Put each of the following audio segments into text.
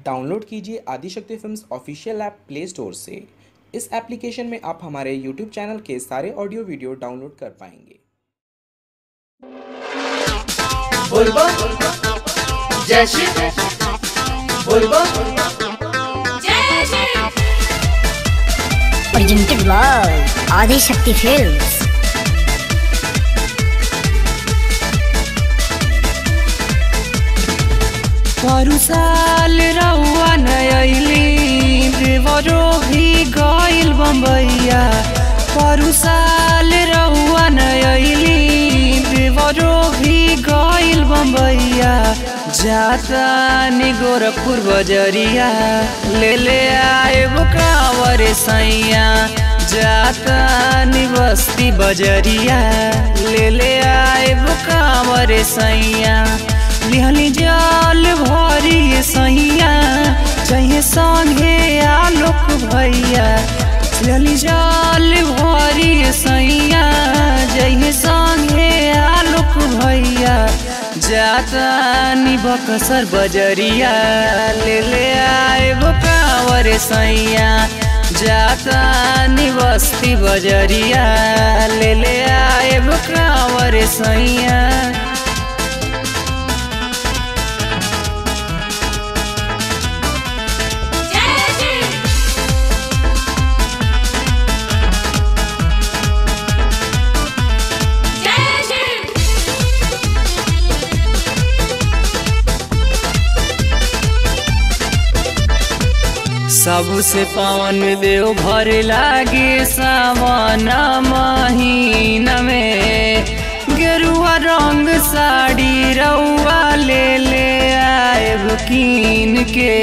Download कीजिए Adishakti films official app play store से इस एप्लीकेशन में आप हमारे यूट्यूब चैनल के सारे ऑडियो वीडियो डाउनलोड कर पाएंगे बोलबो जय श्री बोलबो presented by Adi Shakti Films. साल रउआ नयली देवरो भी गइल बम्बैया साल रउआ नयली देवरो भी गइल बम्बैया जाता नि गोरखपुर बजरिया ले ले आए बुकावर सैया जाता नि बस्ती बजरिया ले ले आए बुकावर सैया लिहली जल भरी सैया चाहिए संगे आलोक भैया लिहली जल भरी सैया जइहे संगे आलोक भैया जाता नि बकसर बजरिया ले ले आए बुकावर सैया जाता नि बस्ती बजरिया ले ले आए बुकावर सैया सबसे पावन देव भर लागे सावन महीना में गेरुआ रंग साड़ी रउआ ले ले आए कीन के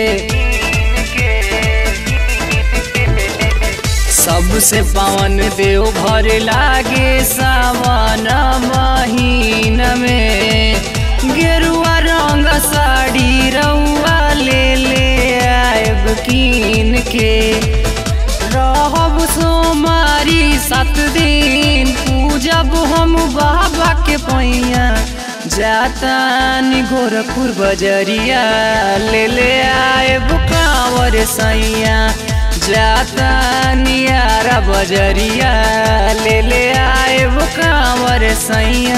सबसे पावन देव भर लागे सावन महीना में गेरुआ रंग साड़ी रउआ ले ले आएब कीन के रहब सोमारी सात दिन पूजब हम बाबा के पैया जाता नि गोरखपुर बजरिया ले ले आएब कांवर सैया जाता नियारा बजरिया ले ले आएब कांवर सैया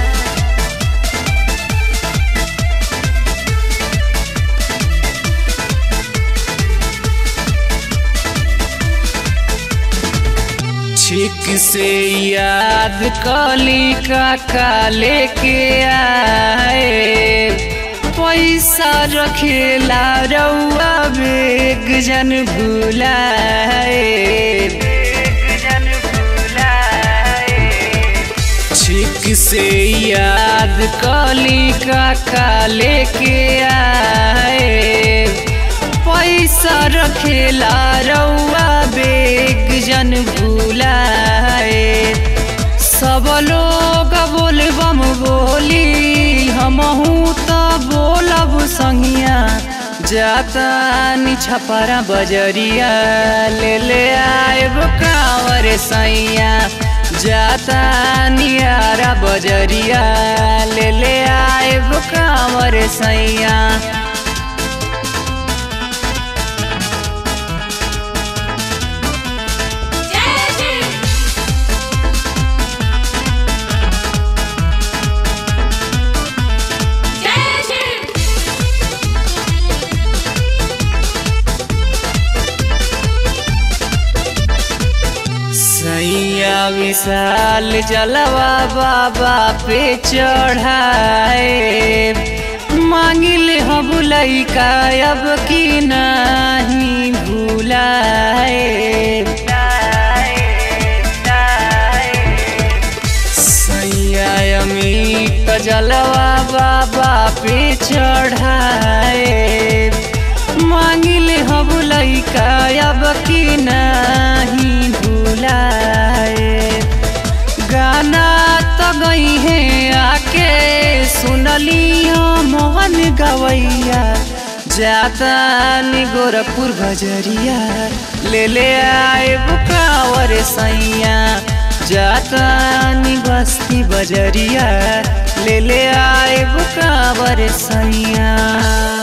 ठीक से याद कली काका लेके आए पैसा रखेला रउआ बेग जन भुलाए ठीक से याद कली काका लेके आए पैसा रखेला रउआ बेग जन भुलाए सब लोग बोलबम बोली हमहू तो बोलब संगिया जाता नि छपरा बजरिया ले ले आएब कांवर सैया जाता नियारा बजरिया ले ले आएब कांवर सैया सैया विशाल जलवा बाबा पे चढ़ाए मांगिल हम लैका अब की नहीं भूलाए सैया अमित जलवा बाबा पे चढ़ाए मांगिल हम लैका अब की नहीं भूलाए गाना तो गई है आके सुनली मोहन गवैया जाता नि गोरखपुर बजरिया ले ले आए बुकावर सैया जाता नि बस्ती बजरिया ले ले आए बुकावर सैया